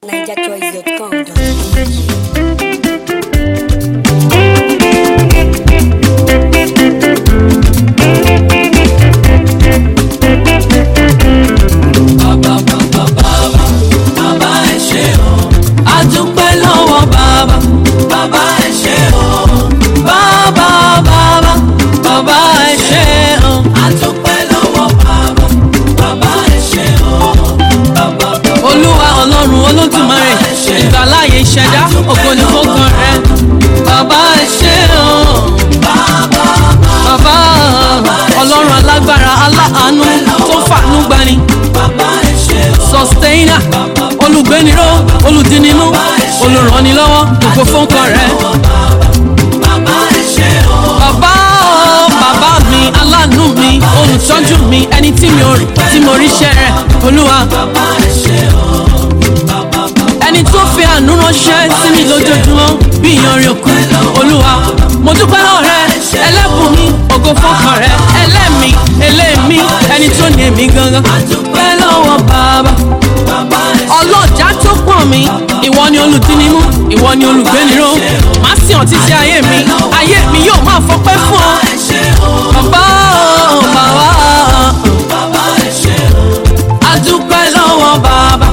NigerChoice.com. bàbá ẹ ṣé o àdúpẹ́ lọ́wọ́ bàbá bàbá ẹ ṣé o bàbá bàbá bàbá ẹ ṣé o àdúpẹ́ lọ́wọ́ bàbá bàbá ẹ ṣé o bàbá bàbá. olúwa ọlọ́run olódùmarè ìgbàláyé ìṣẹ̀dá ògo ni fọ́kàn rẹ bàbá ẹ ṣé o bàbá ọlọ́run alágbára aláàánú tó fàánú gbani sustainer olùgbéniró olùdínimú olùrànilọ́wọ́ gbogbo fọ́nkàn rẹ. bàbá o bàbá mi aláàánú mi olùtọ́jú mi ẹni tí mi ò rí tí mo ríṣẹ́ rẹ olúwa. ẹni tó fi àánú ránṣẹ́ sí mi lójoojúmọ́ bí ìyanrìn òkú olúwa mo dúpẹ́ lọ́wọ́ rẹ ẹlẹ́bùn mi ògo fọ́nkàn rẹ ẹlẹ́mi ẹlẹ́mi ẹni tó ní èmi gangan. dúpẹ́ lọ́wọ́ bàbá ọlọ́jà tó pọ̀n mi ìwọ ni olùdínnímú ìwọ ni olùgbéniró má sì hàn títí ayé mi ayé mi yóò máa fọpẹ́ fún ọ bàbá o bàbá adúpẹ́ lọ́wọ́ bàbá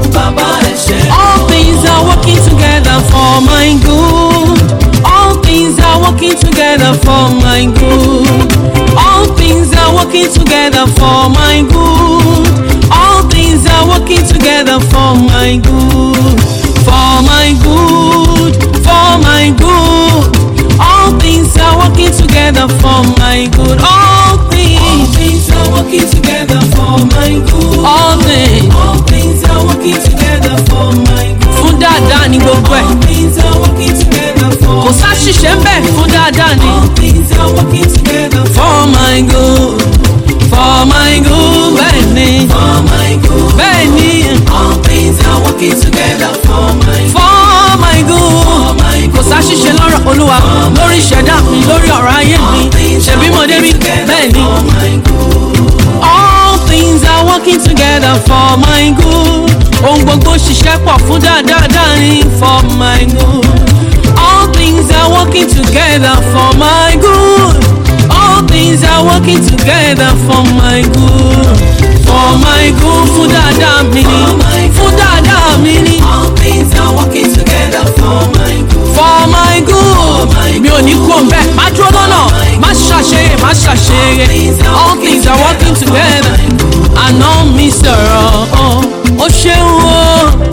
all things are working together for my good all things are working together for my good all things are working together for my good all things are working together for my good for my good for my good all things are working together for my good all things all things are working together for my good all things all things are working together for my good fún dáadáa ni gbogbo ẹ̀ All things are working together for kò sáṣìṣe ń bẹ̀ fún dáadáa ni. All things are working together for for my good for my good bẹ́ẹ̀ ni for my good. bẹ́ẹ̀ ni All things are working together for my for my good for my kò sáṣìṣe lọ́rọ̀ olúwa lórí ìṣẹ̀dá mi lórí ọ̀rọ̀ ayé mi ṣèbí mo débi bẹ́ẹ̀ ni. for my good. all things are working together for my good ohun gbogbo ṣiṣẹ́ pọ̀ fún dáadáa ní for my good all things are working together for my good all things are working together for my good for my good fún dáadáa mi ní fún dáadáa mi ní All things are working together for my good. for my good mi ò ní kú ọ̀nbẹ má dúró lọ́nà má ṣàṣeyẹ má ṣàṣeyẹ all things are working together àná mi sọ̀rọ̀ ó ṣeun o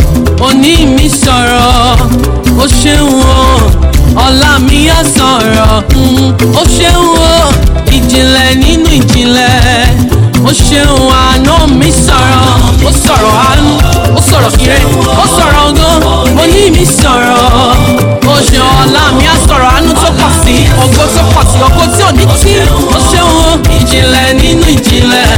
òní mi sọ̀rọ̀ ó ṣeun o ọ̀la mi á sọ̀rọ̀ mm, ó ṣeun o ìjìnlẹ̀ nínú ìjìnlẹ̀ ó ṣeun àná mi sọ̀rọ̀ ó sọ̀rọ̀ àánú ó sọ̀rọ̀ ire ó sọ̀rọ̀ ọgán òní mi sọ̀rọ̀ ó ṣe ọ̀la mi á sọ̀rọ̀ àánú tó pọ̀ sí ògo tó pọ̀ sí ògo tí ò ní tí ó ṣeun o ìjìnlẹ̀ nínú ìjìnlẹ̀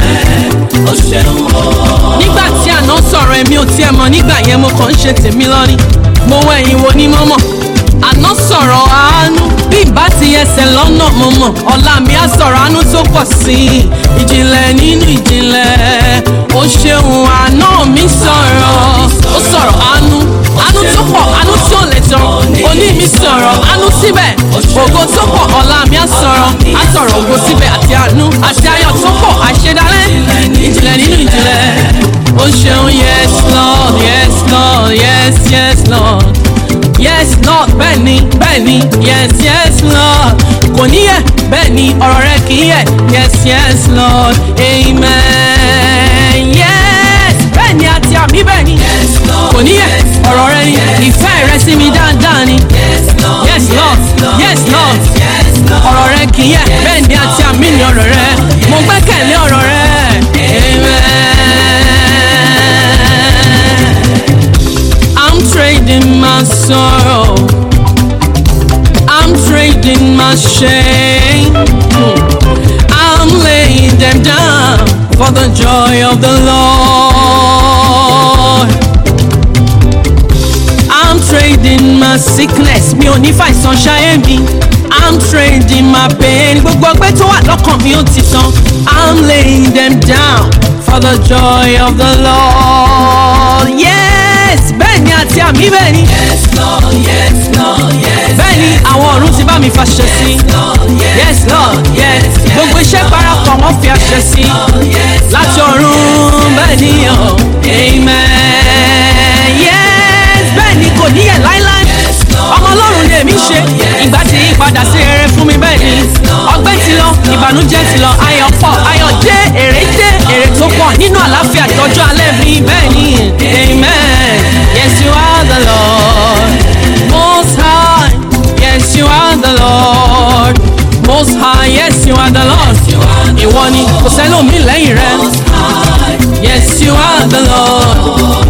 Ó ṣeun o. nígbà tí àná sọ̀rọ̀ èmi ò tiẹ̀ mọ̀ nígbà yẹn mo kàn ń ṣe tèmi lọ́ní mo wọ ẹ̀yìn wo ní mọ́mọ́ àná sọ̀rọ̀ àánú bí ìbá ti ẹsẹ̀ lọ́nà mo mọ̀ ọ̀la mi á sọ̀rọ̀ àánú tó pọ̀ sí i ìjìnlẹ̀ nínú ìjìnlẹ̀ ó ṣeun àná mi sọ̀rọ̀ ó sọ̀rọ̀ àánú àánú tó pọ̀ àánú tí ò lè tán òní mi sọ̀rọ̀ àánú síbẹ̀ ògo tó pọ̀ ọ̀la mi á sọ̀rọ̀ á sọ̀rọ̀ ògo síbẹ̀ àti àánú àti ayọ̀ tó pọ̀ àṣedálẹ̀ ìjìnlẹ̀ nínú ìjìnlẹ̀ ó ṣeun yes lord yes lord yes yes lord yes lord bẹ́ẹ̀ni bẹ́ẹ̀ni yes yes lord kò níyẹ bẹ́ẹ̀ni ọ̀rọ̀ rẹ kì í yẹ yes yes lord amen yes bẹ́ẹ̀ni àti àmì bẹ́ẹ̀ni Yes, Lord. kò níyẹ ọ̀rọ̀ rẹ ni ìfẹ́ rẹ sí mi dáadáa ni Yes, Lord. yes lord yes lord Yes, Lord. ọ̀rọ̀ rẹ kì í yẹ bẹ́ẹ̀ni àti àmì ni ọ̀rọ̀ rẹ mo gbẹ́kẹ̀lé ọ̀rọ̀ rẹ amen. I'm trading my sorrow. I'm trading my shame. I'm laying them down for the joy of the Lord. I'm trading my sickness. Mi ò ní fàìsàn ṣayé mi. I'm trading my pain. Gbogbo ọgbẹ́ tó wà lọ́kàn mi ó ti tán. I'm laying them down for the joy of the Lord. Yes, bẹ́ẹ̀ ni sàmì bẹ́ẹ̀ ni Yes, Lord, yes, Lord, yes. bẹ́ẹ̀ ni àwọn ọ̀run ti bá mi fàṣẹ sí Lord, yes, yes lord yes gbogbo iṣẹ́ parapọ̀ wọ́n fi àṣẹ sí yes. láti ọ̀run bẹ́ẹ̀ ni ọ̀ amen yes bẹ́ẹ̀ ni kò níyẹ̀ láíláí ọmọ ọlọ́run ni èmi ṣe ìgbà tí yí padà sí rere fún mi bẹ́ẹ̀ ni ọgbẹ́ ti lọ ìbànújẹ́ ti lọ ayọ̀ pọ̀ ayọ̀ dé èrè dé èrè tó pọ̀ nínú àlàáfíà tọ́jú alẹ́ mi bẹ́ẹ̀ ni amen yes you are the lord most high yes you are the lord most high yes you are the lord ìwọ ni kò sẹ́lómi lẹ́yìn rẹ yes you are the lord.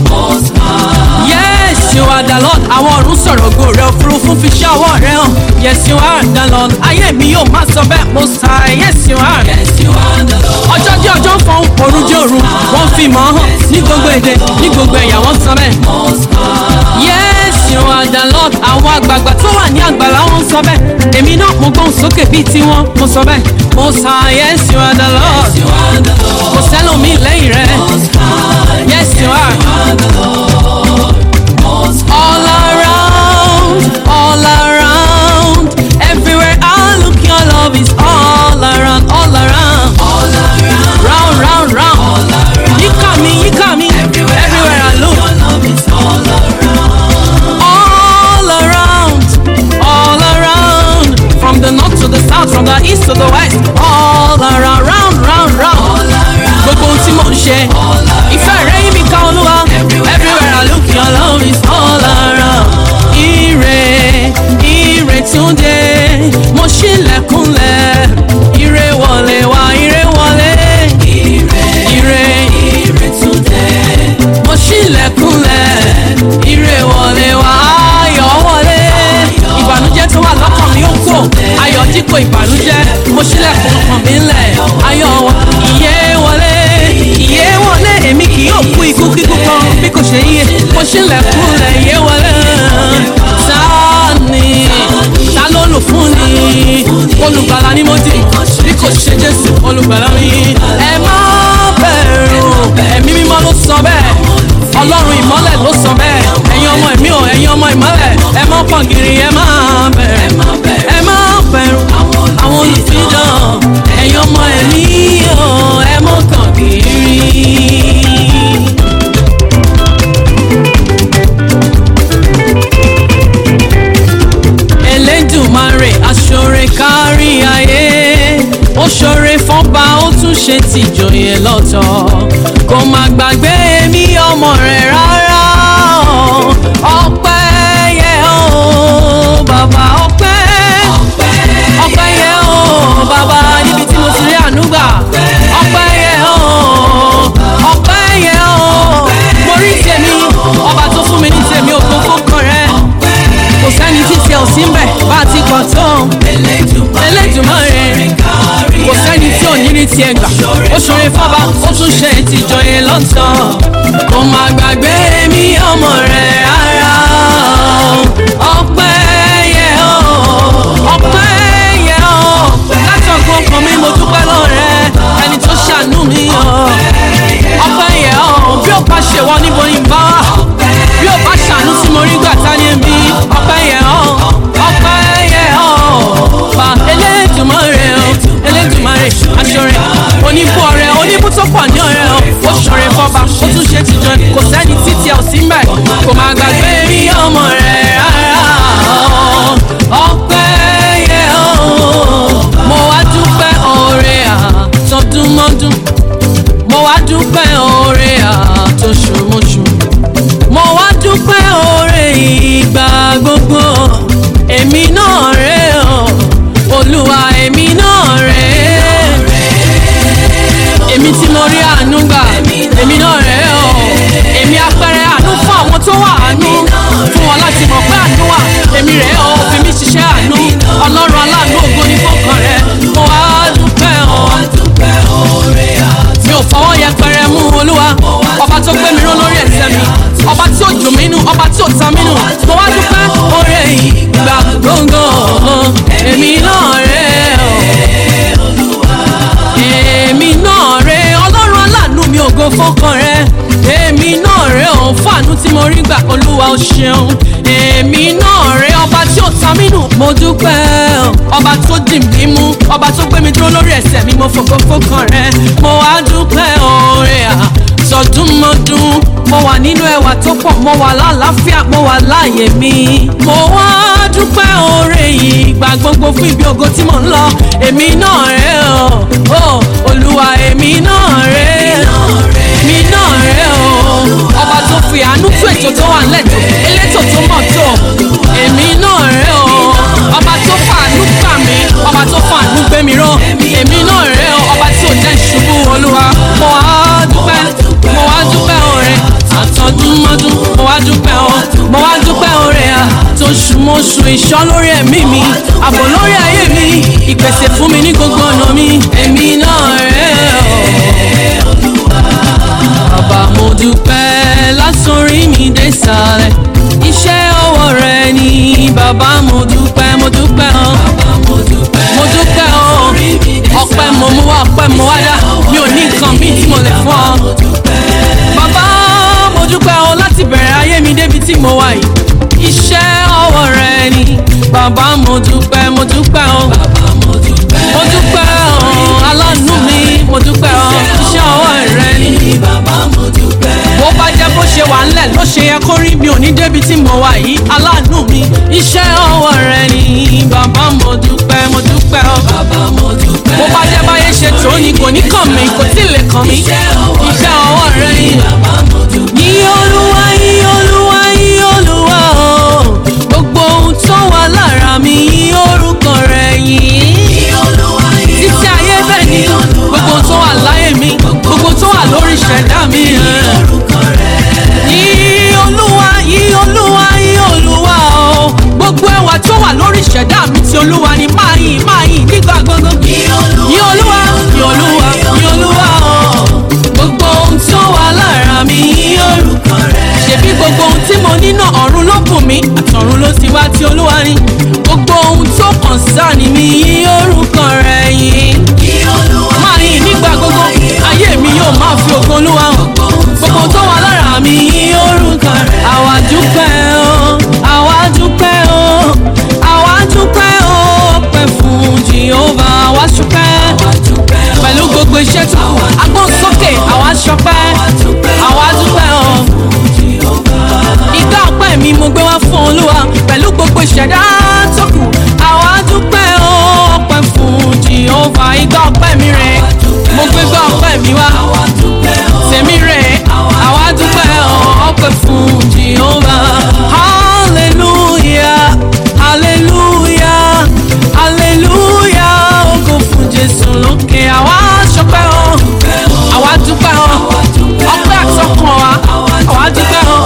Yes, you are the Lord. Àwọn ọ̀run sọ̀rọ̀ ògo rẹ̀ òfurufú fi ṣẹ́ ọwọ́ rẹ̀ hàn. Yes, you are the Lord. Ayé mi yóò máa sọ bẹ́ẹ̀ mo sà. Yes, you are. Yes, you are the Lord. Ọjọ́ jẹ́ ọjọ́ ń fọ́n, òru jẹ́ òru. Wọ́n fi mọ̀ ọ́ hàn ní gbogbo èdè, ní gbogbo ẹ̀yà wọ́n sọ bẹ́ẹ̀. Most high. Yes, you are the Lord. Àwọn àgbààgbà tó wà ní àgbàlá wọn sọ bẹ́ẹ̀. Èmi náà mo gbóhùn sókè bíi tiwọn, mo sọ bẹ́ẹ̀. Mo sà. Yes, you are the Lord. You are the Lord. Kò sẹ́lòmíì lẹ́yìn rẹ̀. Most high. Yes, you are. You are the Lord. Most high. all around, all around. Everywhere I look, your love is all around, all around, All around. round, round, round. All around. You got me, you got me. Everywhere, Everywhere I look, Your love is all around. all around, all around. From the north to the south, from the east to the west, all around, round, round, round. All around. Gbogbo ohun tí mò ń ṣe, ìfẹ́ rẹ̀ yí mi ká olúwa. Everywhere I look, your love is all around. Ire, ire túnde, mo ṣílẹ̀kùnlẹ̀. Ire wọlé wá, ire wọlé. Ire, Ire, ire today. mo ṣílẹ̀kùnlẹ̀. Ire wọlé wá, ayọ̀ wọlé. Ìbànújẹ́ tó wà lọ́kàn mi ó kò. Ayọ̀ dípò ìbànújẹ́, mo ṣílẹ̀kùn ọkàn mi ńlẹ̀. Ayọ̀ wọ, ìyè wọlé. Ìyè wọlé, èmi kì yóò kú ikú kíkú kan bí kò ṣe yíyẹ. Mo ṣílẹ̀kùnlẹ̀, ìyè wọlé. Sáàni, ta ló lò fún ni? Olùgbàlà ni mo dì, bí kò ṣe Jésù, olùgbàlà mi. Ẹ má bẹ̀rù, ẹ̀mí mímọ́ ló sọ bẹ́ẹ̀. Ọlọ́run ìmọ́lẹ̀ ló sọ bẹ́ẹ̀. Ẹ̀yin ọmọ ẹ̀mí o, ẹ̀yin ọmọ ìmọ́lẹ̀. Ẹ má pọ̀ gírí, ẹ má bẹ̀rù. Ẹ má bẹ̀rù, àwọn olùfidàn. Ẹ̀yin ọmọ ẹ̀mí o, ẹ má kàn gírí. Elédùmarè aṣọre kárí ayé ó ṣọre fọ́nba ó tún ṣe tìjòyè lọ́tọ̀ kò má gbàgbé mi ọmọ rẹ̀ rárá o. ọpẹ́ yẹ o bàbá ọpẹ́ ọpẹ́ yẹ o bàbá níbi tí mo ti rí àánú gbà ọpẹ́ yẹ o ọpẹ́ yẹ o mo rí tèmi ọba tó fún mi ní tèmi ògo fọkàn rẹ kò sẹ́ni títí ẹ̀ ò sí ń bẹ̀ bá a ti kọ̀ tó Elédùmarè kò sẹ́ni tí ò ní rí tiẹ̀ gbà ó ṣoore fọ́ba ó tún ṣe ìtìjọyè lọ́tọ̀ kò má gbàgbé mi ọmọ rẹ̀ rárá o. ọpẹ́ yẹ o ọpẹ́ yẹ o látọ̀gbọ́n kan mi mo dúpẹ́ lọ́rẹ́ ẹni tó ṣàánú mi o ọpẹ́ yẹ o bí ó bá ṣe wọ́n níbo ni bá wà bí ó bá ṣàánú tí mo rí gbà tá ní ẹbí ọpẹ́ yẹ o ọpẹ́ yẹ o bá Elédùmarè o Elédùmarè aṣọrẹ oníbú ọrẹ oníbú tó pọ̀ ní ọrẹ o ó ṣọrẹ fọba ó tún ṣe tìjọ ni kò sẹ́ni títí ẹ̀ ò sí mbẹ̀ kò má gbàgbé rí ọmọ rẹ̀ rárá o ọpẹ́ yẹ o mo wá dúpẹ́ oore àtọdúnmọ́dún mo wá dúpẹ́ oore àtọṣùmọṣù mo wá dúpẹ́ oore ìgbà gbogbo èmi náà rè o olúwa èmi náà rè èmi tí mo rí àánú gbà èmi náà rè o èmi apẹrẹ àánú fún àwọn tó wà àánú fún wọn láti mọ̀ pé àánú wà èmi rè o fi mí ṣiṣẹ́ àánú ọlọ́run aláàánú ògo ní fọkàn rẹ mo wá dúpẹ́ o mi ò fọwọ́ yẹpẹrẹ mú olúwa ọba tó gbé mi ró lórí ẹsẹ̀ mi ọba tí ó dùn mí nù ọba tí ó ta mí nù mo wá dúpẹ́ oore ìgbà gbòǹgò èmi náà rè o èmi náà rè ọlọ́run aláàánú mi ògo fọkàn rẹ èmi náà rè o ò fàánú tí mo rí gbà olúwa ò ṣeun èmi náà rẹ ọba tí ò ta mí nù mo dúpẹ́ o. ọba tó dì mí mú ọba tó gbé mi dúró lórí ẹsẹ̀ mi mo fògo fókàn rẹ mo wá dúpẹ́ oore à sọdúnmọdún mo wà nínú ẹwà tó pọ̀ mo wà lálàáfíà mo wà láàyè mi mo wá dúpẹ́ oore yìí gbà gbogbo fún ibi ògo tí mò ń lọ èmi náà rẹ o o olúwa èmi náà rẹ èmi náà rẹ o ọba tó fi àánú tú ètò tó wà nílẹ̀ tó elétò tó mọ̀ tó èmi náà rẹ o ọba tó fàánú gbà mí ọba tó fàánú gbé mi ró èmi náà rẹ o ọba tí ò jẹ́ ìṣubú olúwa mo wá dúpẹ́ mo wá dúpẹ́ oore àtọdúnmọ́dún mo wá dúpẹ́ o mo wá dúpẹ́ oore à tó ṣùmọ̀ṣù ìṣọ́ lórí ẹ̀mí mi ààbò lórí ayé mi ìpèsè fún mi ní gbogbo ọ̀nà mi èmi náà rẹ̀ o. bàbá mo dúpẹ́ lásòrí mi dé sàlẹ̀ iṣẹ́ ọwọ́ rẹ ni bàbá mo dúpẹ́ mo dúpẹ́ o mo dúpẹ́ o ọpẹ́ mo mú wá ọpẹ́ mo wá dá mi ò ní nǹkan míì tí mo lè fún ọ. bàbá mo dúpẹ́ o láti bẹ̀rẹ̀ ayé mi débi tí mo wà yìí iṣẹ́ ọwọ́ rẹ ni bàbá mo dúpẹ́ mo dúpẹ́ o mo dúpẹ́ o aláàánú mi mo dúpẹ́ o iṣẹ́ ọwọ́ rẹ ni bó bá jẹ́ bó ṣe wà ńlẹ̀ ló ṣe yẹ kó rí mi ò ní débi tí mo wà yìí aláàánú mi iṣẹ́ ọwọ́ rẹ ni bàbá mo dúpẹ́ mo dúpẹ́ o bó bá jẹ́ báyé ṣe tó ni kò ní kàn mí kò tí ì lè kàn mí iṣẹ́ ọwọ́ rẹ ni yí olúwa yí olúwa yí olúwa o gbogbo ohun tó wà lára mi yí orúkọ rẹ yìí títí ayé bẹ́ẹ̀ ni gbogbo ohun tó wà láyé mi gbogbo tó wà lórí ìṣẹ̀dá mi yí olúwa yí olúwa yí olúwa o gbogbo ẹwà tó wà lórí ìṣẹ̀dá mi ti olúwa ni máa yìn máa yìn nígbà gbogbo yí olúwa yí olúwa yí olúwa o gbogbo ohun tó wà lára mi yí orúkọ ṣebí gbogbo ohun tí mo ní náà ọ̀run ló bùn mí àtọ̀run ló ti wá tí olúwa ní gbogbo ohun tó kàn sáà ni mi yí orúkọ rẹ̀ yìí máa yìn nígbà gbogbo ayé mi yóò máa fi ògo olúwa hàn gbogbo tó wà lára mi yí orúkọ rẹ̀ àwa dúpẹ́ o àwa dúpẹ́ o àwa dúpẹ́ o pẹ́ fún jehova àwa ṣúpẹ́ pẹ̀lú gbogbo iṣẹ́ tó kù agbọ́n sókè àwa ṣọpẹ́ àwa dúpẹ́ o ìgbà ọpẹ́ mi mo gbé wá fún olúwa pẹ̀lú gbogbo ìṣẹ̀dá tó kù àwa dúpẹ́ o ọpẹ́ fún jehova ìgbà ọpẹ́ mi rẹ̀ mo gbé gbà ọpẹ́ mi wá tèmi rẹ̀ àwa dúpẹ́ o ọpẹ́ fún jehova hallelujah hallelujah hallelujah ògo fún jésù lókè àwa ṣọpẹ́ o àwa dúpẹ́ o ọpẹ́ àtọkàn wa àwa dúpẹ́ o.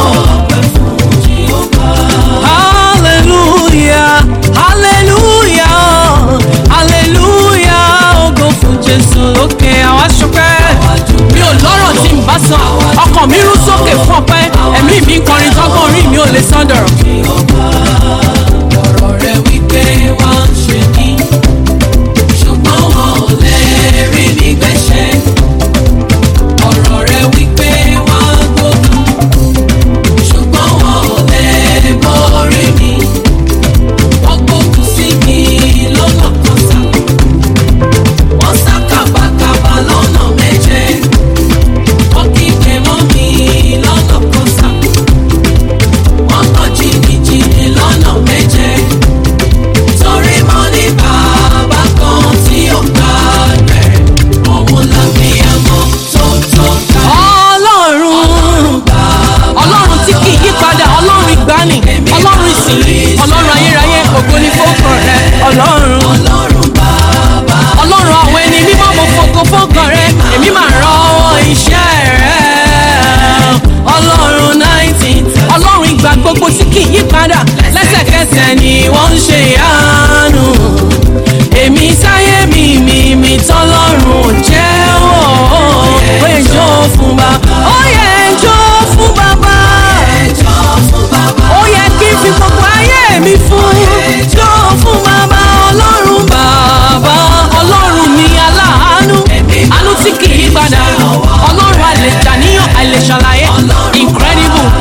Hallelujah, hallelujah, hallelujah, ògo fún Jésù lókè àwa ṣọpẹ́. Mi ò lọ́rọ̀ tí n bá sọ, ọkàn mi rú sókè fún ọpẹ́, ẹ̀mí mi ń kọrin tọ́gbọ́n orí mi ò lè sán dọ̀rọ̀. ọ̀rọ̀ rẹ̀ wípé wọ́n ń ṣe mí ṣùgbọ́n wọn ò lè rí mi gbẹ́sẹ̀. ọ̀rọ̀ rẹ̀ wípé wọ́n gbógun ṣùgbọ́n wọn ò lè borí mi. wọ́n gbógun sí mi lọ́nà kan sá. wọ́n sá kàbàkàbà lọ́nà méje. wọ́n kígbe mọ́ mi lọ́nà kan sá. wọ́n kọ́ jìnnìjìnnì lọ́nà méje. torí mo ní bàbá kan tí ó gbà rẹ̀. òun làbíyamọ tó tó ká. Ọlọ́run Ọlọ́run tí kì í yí padà Ọlọ́run ìgbàanì Ọlọ́run ìsìnyí Ọlọ́run ayérayé ògo ni fọ́kàn rẹ Ọlọ́run. ọlọ́run bàbá ọlọ́run àwọn ẹni mímọ́ mo fògo fọ́gàn rẹ èmi máa rọwọ́ iṣẹ́ rẹ ọlọ́run nineteen ọlọ́run ìgbà gbogbo tí kì í yí padà lẹ́sẹ̀kẹsẹ̀ ni wọ́n ń ṣe ìyanu èmi sáyé mi mi mi tọ́lọ́run ò jẹ́ wọ́ ó yẹ jó fún bàbá ó yẹ jó fún bàbá ẹjọ́ fún bàbá ó yẹ kí n fi gbogbo ayé mi fún jó fún bàbá ọlọ́run bàbá ọlọ́run mi aláàánú àánú tí kì í padà ọlọ́run àlèjàníyàn àlèṣàlàyé incredible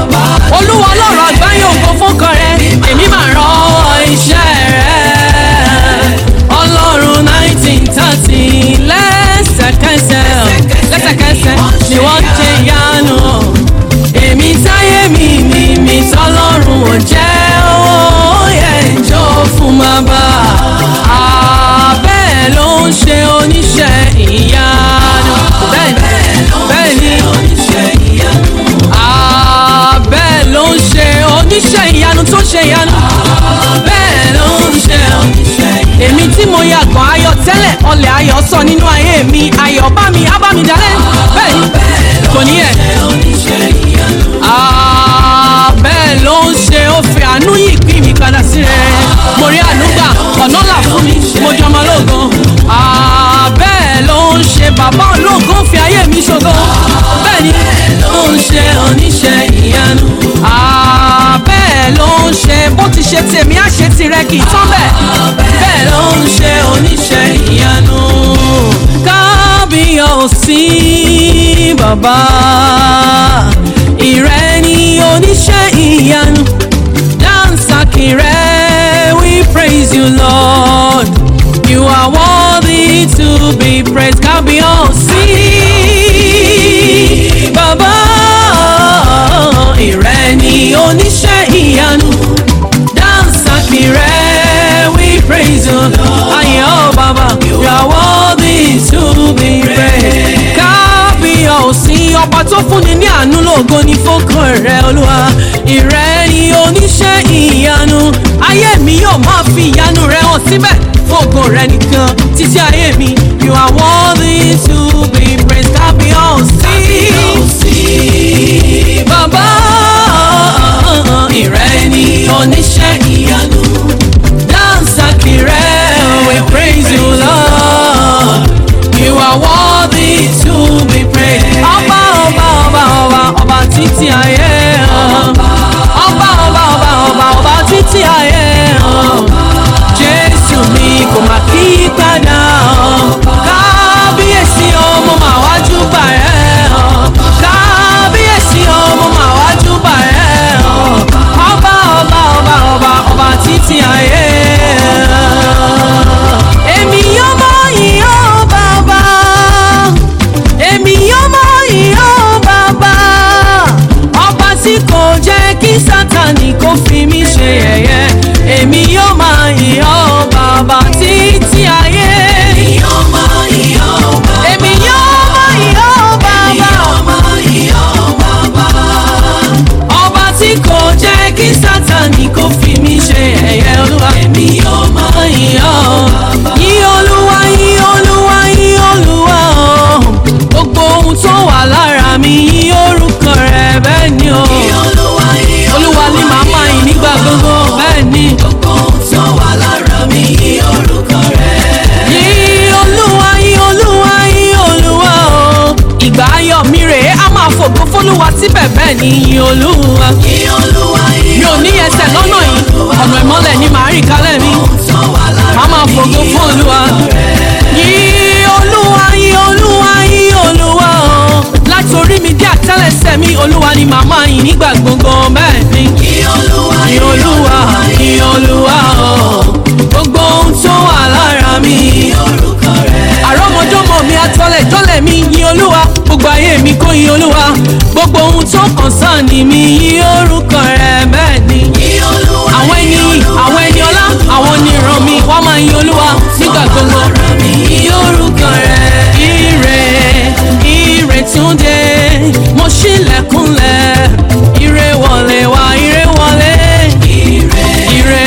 jẹ́ owó yẹn jó fún bàbá bẹ́ẹ̀ ló ń ṣe oníṣẹ́ ìyanu bẹ́ẹ̀ ni bẹ́ẹ̀ ni Ah, bẹ́ẹ̀ ló ń ṣe oníṣẹ́ ìyanu tó ṣe ìyanu bẹ́ẹ̀ ló ń ṣe èmi tí mo yàgàn ayọ̀ tẹ́lẹ̀ ọlẹ̀ ayọ̀ sọ nínú ayé mi ayọ̀ bá mi á bá mi dalẹ̀ bẹ́ẹ̀ ni kò ní ẹ̀. Ah, bẹ́ẹ̀ ló ń ṣe ó fi àánú yìí pín mi padà sí rẹ̀ mo rí àánú gbà ọ̀nà là fún mi mo jọ ọmọ lóògùn Ah, bẹ́ẹ̀ ló ń ṣe bàbá olóògùn fi ayé mi ṣògo bẹ́ẹ̀ ni ló ń ṣe oníṣẹ́ ìyanu Ah, bẹ́ẹ̀ ló ń ṣe bó ti ṣe tèmi á ṣe tirẹ̀ kì í tán bẹ́ẹ̀ bẹ́ẹ̀ ló ń ṣe oníṣẹ́ ìyanu kábíyèsí bàbá ìrẹ́ ni oníṣẹ́ ìyanu dansaki rẹ̀ we praise you lord you are worthy to be praised kábíyèsí bàbá ìrẹ́ ni oníṣẹ́ ìyanu dansaki rẹ̀ we praise you ayé ọ̀ bàbá you are worthy to be praised kábíyèsí ọba tó fúnni ní àánú lógo ní fọkàn rẹ olúwa ìrẹ́ ni oníṣẹ́ ìyanu ayé mi yóò máa fi ìyanu rẹ hàn síbẹ̀ fògo rẹ nìkan títí ayé mi you are worthy to be praised kábíyèsí bàbá ìrẹ́ ni oníṣẹ́ ìyanu dansaki rẹ we praise you lord you are worthy to be praised ọba ọba ọba ọba ọba títí ayé ọba ọba ọba ọba ọba títí ayé jésù mi kò má kí padà kábíyèsí ọmọ màá wájú bà ẹ́ kábíyèsí ọmọ màá wájú bà ẹ́ ọba ọba ọba ọba ọba títí ayé èmi yóò mọ ìyó bàbá èmi yóò mọ ìyó bàbá ọba tí kò jẹ́ kí sátani kó fi mí ṣe yẹ̀yẹ́ èmi yóò mọ ìyó bàbá títí ayé èmi yóò mọ ìyó bàbá ọba tí kò jẹ́ kí sátani kó fi mí ṣe yẹ̀yẹ́ olúwa èmi yóò mọ ìyó yí olúwa yí olúwa yí olúwa o gbogbo ohun tó wà lára mi yí orúkọ rẹ bẹ́ẹ̀ ni o olúwa ni màá máa yìn nígbà gbogbo bẹ́ẹ̀ ni yí olúwa yí olúwa yí olúwa o ìgbà ayọ̀ mi rèé a máa fògo fólúwa síbẹ̀ bẹ́ẹ̀ ni yí olúwa mi ò ní ẹsẹ̀ lọ́nà yìí ọ̀nà ìmọ́lẹ̀ ni màá rìn kálẹ̀ mi màá máa fògo fún olúwa yí olúwa yí olúwa yí olúwa o láti orí mi dé àtẹ́lẹsẹ̀ mi olúwa ni màá máa yìn nígbà gbogbo bẹ́ẹ̀ ni yí olúwa yí olúwa o gbogbo ohun tó wà lára mi àrọ́mọdọ́mọ mi atọ́lẹ̀ jọ́lẹ̀ mi yìn olúwa gbogbo ayé mi kó yìn olúwa gbogbo ohun tó kàn sáà ní mi yìn orúkọ rẹ bẹ́ẹ̀ ni àwọn ẹni àwọn ẹni ọlá àwọn oníran mi wọ́n máa yin olúwa nígbà gbogbo yìn orúkọ rẹ ire ire tún dé mo ṣílẹ̀kùnlẹ̀ ire wọlé wá ire wọlé ire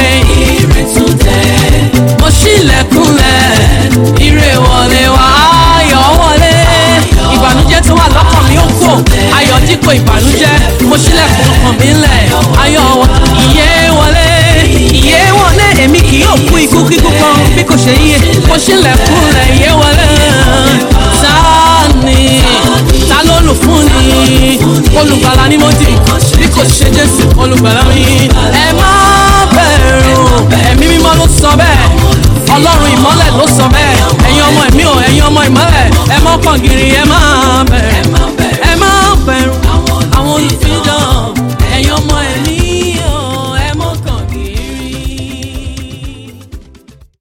mo ṣílẹ̀kùnlẹ̀ ire wọlé wá ayọ̀ wọlé ìbànújẹ́ tó wà lọ́kàn mi ó kò ayọ̀ dípò ìbànújẹ́ mo ṣílẹ̀kùn ọkàn mi ńlẹ̀ ayọ̀ wọ ìyè wọlé ìyè wọlé èmi kì yóò kú ikú kíkú kan bí kò ṣe yíyẹ mo ṣílẹ̀kùnlẹ̀ ìyè wọlé ta ni ta ló lù fún ni olùgbàlà ni mo dì bí kò ṣe jésù olùgbàlà mi ẹ má bẹ̀rù ẹ̀mí mímọ́ ló sọ bẹ́ẹ̀ ọlọ́run ìmọ́lẹ̀ ló sọ bẹ́ẹ̀ ẹ̀yin ọmọ ẹ̀mí o ẹ̀yin ọmọ ìmọ́lẹ̀ ẹ mọ́ kàn gírí ẹ